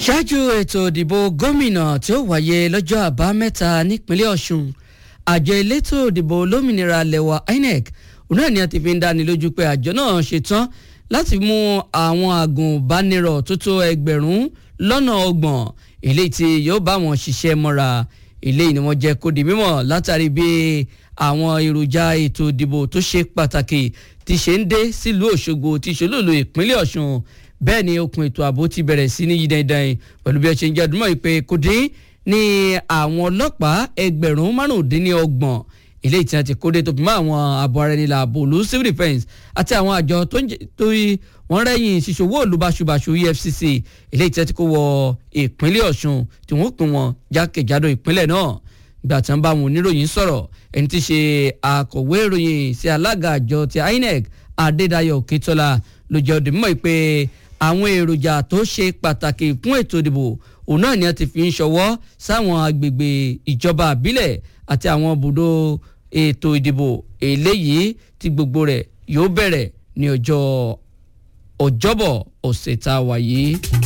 ṣáájú ètò ìdìbò gómìnà tí ó wáyé lọ́jọ́ àbámẹ́ta nípínlẹ̀ ọ̀ṣun àjọ elétò ìdìbò olómìnira lẹ̀wà inec òun náà ni a ti fi ń dáni lójú pé àjọ náà ṣetán láti mú àwọn agùnbánirọ̀ tó tó ẹgbẹ̀rún lọ́nà ọgbọ̀n eléyìí tí yóò bá wọn ṣiṣẹ́ mọ́ra eléyìí ni wọ́n jẹ́ kó di mímọ̀ látàrí bí àwọn èròjà ètò ìdìbò tó ṣe pàtàkì ti ṣe ń dé sílùú òṣogbo ti ṣolóòlù ìpínlẹ̀ ọ̀ṣun bẹ́ẹ̀ ni okùn ètò ààbò ti bẹ̀rẹ̀ sí ní yídandan pẹ̀lú bí ẹ ṣe ń jẹ́ àdúmọ̀ ìpè kò dín ní àwọn ọlọ́pàá ẹgbẹ̀rún márùndínlọ́gbọ̀n eléyìí tí wọ́n ti kóde tó fi mọ́ àwọn ààbò ara ẹni làbò olú civil defence àti àwọn àjọ tó wọ́n rẹ́yìn ṣíṣòwò olùbáṣubàṣu efcc eléyìí tí wọ́n ti kó wọ ìpínlẹ̀ ọ̀ṣun tí wọ́n pín wọn jákèjádò ìpínlẹ̀ náà gbà tí wọ́n bá wọn oníròyìn sọ̀rọ̀ ẹni tí ṣe akọ̀wé ìròyìn sí alága àjọ ti inec adédayọ̀ òkètọ́lá ló jẹ́ òdì mọ́ pé àwọn èròjà tó ṣe pàtàkì fún ètò ìdìbò òun náà ni a ti fi ń ṣọwọ́ sáwọn agbègbè ìjọba àbílẹ̀ àti àwọn ibùdó ètò ìdìbò eléyìí tí gbogbo rẹ̀ yóò bẹ̀rẹ̀ ní ọjọ́ ọjọ́bọ̀ ọ̀sẹ̀ tá a wà yìí.